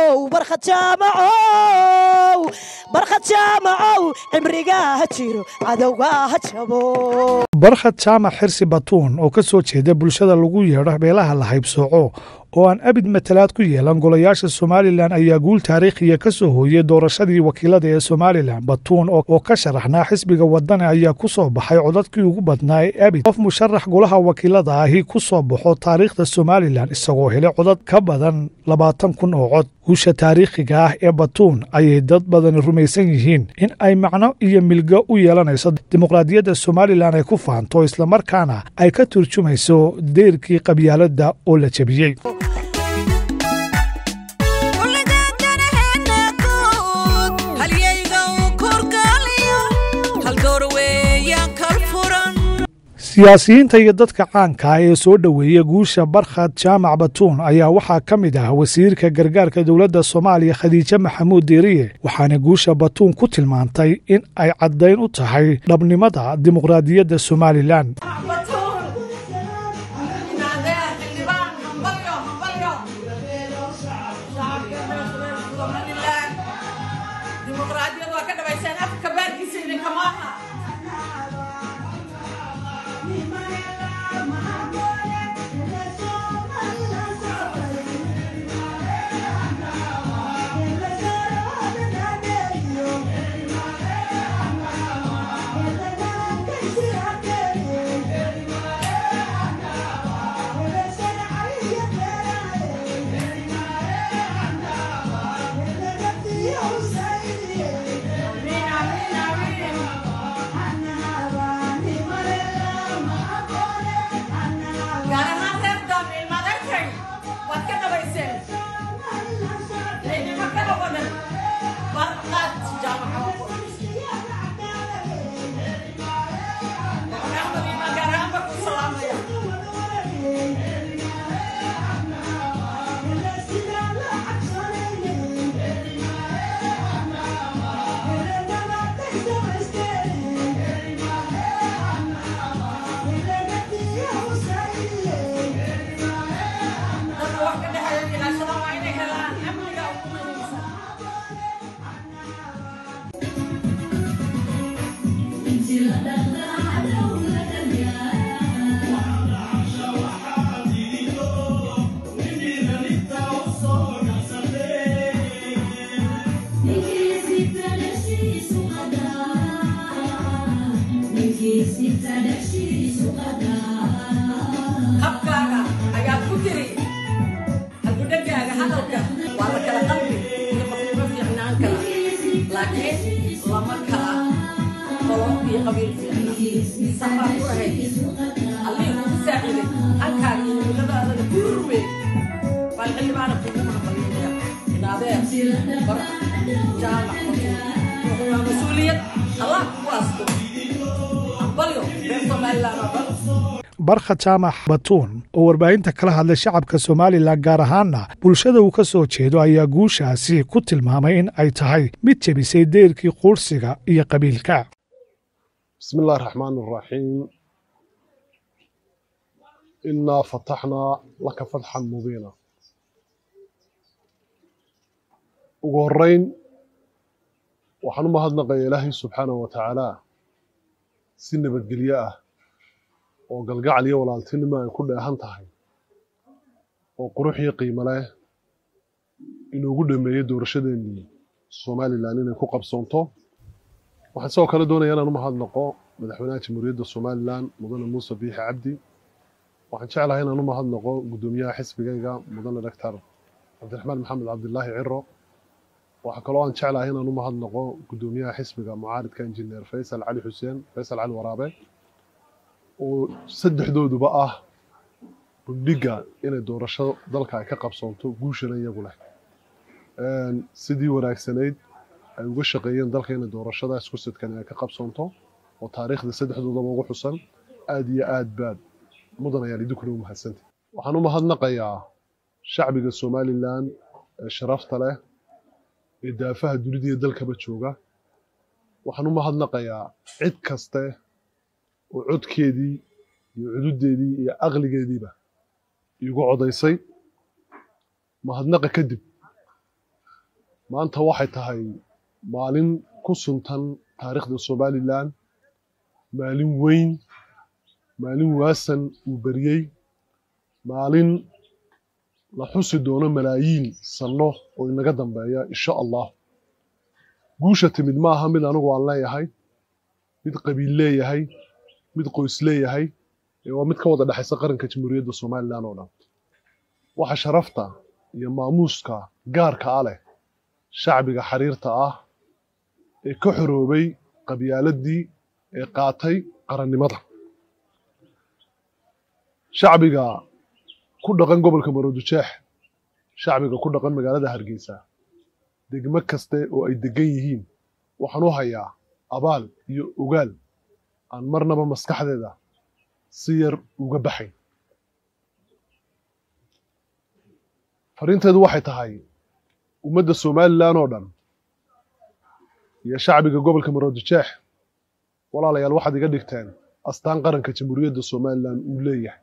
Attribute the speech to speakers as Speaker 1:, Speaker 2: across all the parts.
Speaker 1: jaamacow barkhad jaamacow barkhad jaamacow cimrigaa ha jiro cadowgaa ha jabo
Speaker 2: barkhad jaamac xirsi batuun oo ka soo jeeda bulshada lagu yeedho beelaha la haybsooco oo aan abid matalaad ku yeelan golayaasha somalilan ayaa guul taariikhiya ka soo hooyey doorashadii wakiilada ee somalilan batuun oo ka sharaxnaa xisbiga wadani ayaa ku soo baxay codadkii ugu badnaa ee abid qof musharax golaha wakiilada ahi ku soo baxo taariikhda somalilan isagoo helay codad ka badan labaatan kun oo cod guusha taariikhiga ah ee batuun ayay dad badani rumaysan yihiin in ay macno iyo milgo u yeelanayso dimuqraadiyadda somalilan ay ku faanto islamarkaana ay ka turjumayso deyrkii qabyaaladda oo la jebiyey siyaasiyiinta iyo dadka caanka ah ee soo dhoweeya guusha barkhad jaamac batuun ayaa waxaa ka mid ah wasiirka gargaarka dowladda soomaaliya khadiijo maxamuud deeriye waxaana guusha batuun ku tilmaantay in ay caddayn u tahay dhabnimada dimuqraadiyadda somalilan
Speaker 3: habkaaga ayaad ku tiri halgudhagaaga hadalka waa la kala qalbi iyo qofnimo fiicnaan kala laakiin lama kala qolo iyo qabiil fiicna safaa ku ahayd allihii kugu saaciday halkaaga iyo miladaadana ku rurwe baan xildhibaana kugu mahadbalinaya inaadee bar jaamac waa mas-uuliyad allah kugu asto ambalyo reer somaliland oo dhan
Speaker 2: barkhad jaamac batuun oo warbaahinta kala hadlay shacabka somalilan gaar ahaanna bulshada uu ka soo jeedo ayaa guushaasi ku tilmaamay in ay tahay mid jebisay deyrkii quursiga iyo qabiilka
Speaker 4: بسم الله الرحمن الرحيم إنا فتحنا لك فتحا مبينا ugu horeyn waxaan u mahadnaqaya ilaahay subxaanahu wa tacaala si nabadgelyo ah oo galgacal iyo walaaltinimo ay ku dheehan tahay oo qurux iyo qiimo leh inuugu dhameeyey doorashadeennii somalilan inay ku qabsoonto waxaan sidoo kale doonaya inaan u mahadnaqo madaxweynaha jamhuuriyadda somalilan mudane muuse biixi cabdi waxaan jeclahay inaan u mahadnaqo guddoomiyaha xisbigayga mudane doctor cabdiraxmaan maxamed cabdilaahi ciro waxaa kaloo aan jeclahay inaan u mahadnaqo guddoomiyaha xisbiga mucaaridka injineer faysal cali xuseen faysal cali waraabe oo saddexdooduba ah bundhiga inay doorasho dalka ay ka qabsoonto guushana iyagu leh sidii wanaagsanayd ay uga shaqeeyeen dalka inay doorashada isku sidkan ay ka qabsoonto oo taariikhda saddexdoodaba ugu xusan aad iyo aad baad mudan ayaan idinkuna u mahadsantay waxaan u mahadnaqayaa shacbiga somalilan ee sharafta leh ee daafaha dunida iyo dalkaba jooga waxaan u mahadnaqayaa cid kaste oo codkeedii iyo cududeedii iyo aqligeediiba iigu codaysay mahadnaqa kadib maanta waxay tahay maalin ku suntan taariikhda somalilan maalin weyn maalin waasan uu beriyey maalin la xusi doono malaayiin sanno oo inaga dambeeya insha allah guusha timid ma aha mid anigu aan leeyahay mid qabiil leeyahay mid qoys leeyahay ee waa mid ka wada dhexaysa qaranka jamhuuriyadda somalilan oo dhan waxa sharafta iyo maamuuska gaarka a leh shacbiga xariirta ah ee ka xoroobay qabyaaladii ee qaatay qarannimada shacbiga ku dhaqan gobolka maroodijeex shacbiga ku dhaqan magaalada hargeysa degmo kaste oo ay degan yihiin waxaan u hayaa abaal iyo ogaal aan marnaba maskaxdeeda si yar uga baxayn fariinteedu waxay tahay ummadda somalilan oo dhan iyo shacbiga gobolka maroodijeex walaalayaal waxaad iga dhigteen astaan qaranka jamhuuriyadda somalilan uu leeyahay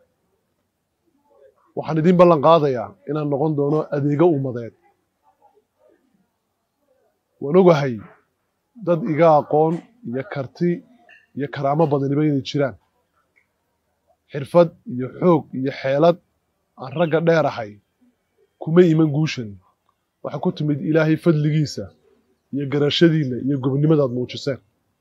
Speaker 4: waxaan idiin ballan qaadayaa inaan noqon doono adeego ummadeed waan ogahay dad iga aqoon iyo karti iyo karaamo badaniba inay jiraan xirfad iyo xoog iyo xeelad aan ragga dheerahay kuma iman guushan waxaa ku timid ilaahay fadligiisa iyo garashadiinna iyo gobonnimadaad muujiseen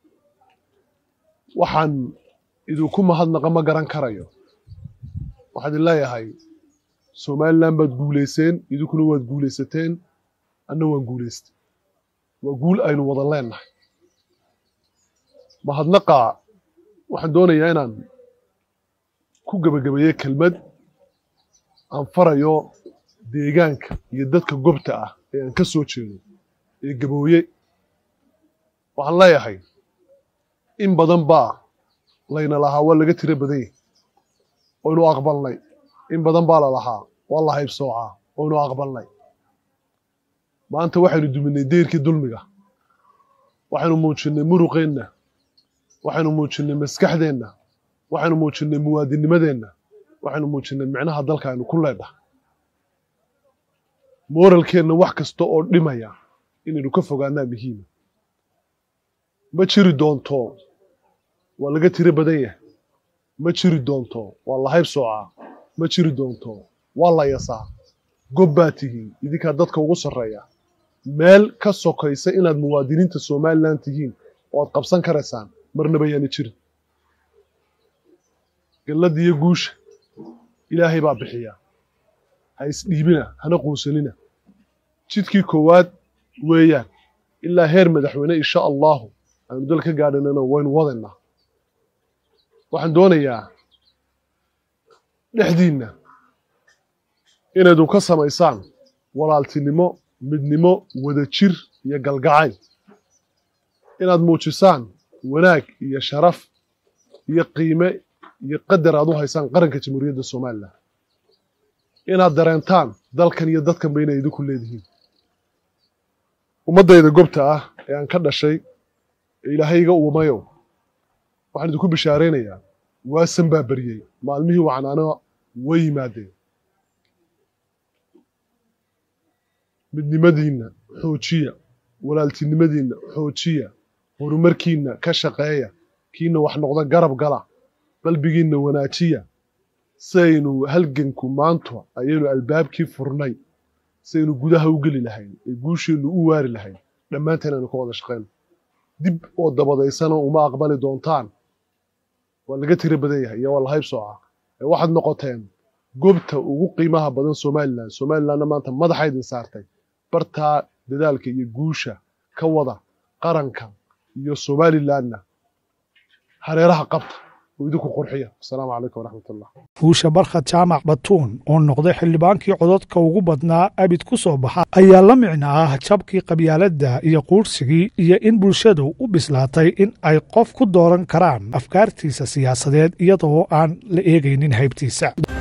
Speaker 4: waxaan idinku mahadnaqa ma garan karayo waxaad idin leeyahay somalilan baad guulayseen idinkuna waad guulaysateen anna waan guulaystay waa guul aynu wada leennahay mahadnaqa waxaan doonayaa inaan ku gebagabeeye kelmad aan farayo deegaanka iyo dadka gobta ah ee aan ka soo jeedo ee gabooye waxaan leeyahay in badan baa layna lahaa waa laga tiro badan yahy oynu aqbalnay in badan baa la lahaa waa la haybsoocaa oynu aqbalnay maanta waxaynu duminay deyrkii dulmiga waxaynu muujinnay muruqeenna waxaynu muujinnay maskaxdeenna waxaynu muujinnay muwaadinnimadeenna waxaynu muujinnay micnaha dalka aynu ku leedhahay mooralkeenna wax kasta oo dhimaya inaynu ka fogaanaa muhiima ma jiri doonto waa laga tiro badan yahay ma jiri doonto waa la haybsoocaa ma jiri doonto waa la yasaa gob baa tihiin idinkaa dadka ugu sarreeya meel ka sokaysa inaad muwaadiniinta somalilan tihiin oo aad qabsan karaysaan marnaba yaana jirin galladda iyo guusha ilaahay baa bixiya ha isdhiibina hana quusanina jidkii koowaad weeyaan ilaa heer madaxweyne insha allahu aynu dal ka gaadhanana waynu wadaynaa waxaan doonayaa dhexdiinna inaydun ka samaysaan walaaltinimo midnimo wadajir iyo galgacayl inaad muujisaan wanaag iyo sharaf iyo qiime iyo qadar aad u haysaan qaranka jamhuuriyadda somalilan inaad dareentaan dalkan iyo dadkanba inay idinku leedihiin ummaddayda gobta ah ee aan ka dhashay ee ilaahayga uumayo waxaan idinku bishaaraynayaa waasan baa beriyey maalmihii wacnaano way yimaadeen midnimadiinna xoojiya walaaltinimadiinna xoojiya horumarkiinna ka shaqeeya kiina wax noqda garab gala qalbigiinna wanaajiya siaynu halganku maanta ayaynu albaabkii furnay siaynu gudaha u geli lahayn ee guusheennu u waari lahayn dhammaanteen aynu ka wada shaqayno dib oo dabadaysana uma aqbali doontaan waa laga tiro badan yahay iyo waa la haybsooca ee waxaad noqoteen gobta ugu qiimaha badan somalilan somalilanna maanta madaxa idin saartay bartaa dadaalka iyo guusha ka wada qaranka iyo somalilanna hareeraha qabta oo idinku qurxiya asalaamu calaykum waraxmatullah
Speaker 2: fuusha barkhad jaamac batuun oo noqday xildhibaankii codadka ugu badnaa abid ku soo baxa ayaa la micno ah jabkii qabyaaladda iyo quursigii iyo in bulshadu u bislaatay in ay qof ku dooran karaan afkaartiisa siyaasadeed iyadoo aan la eegaynin haybtiisa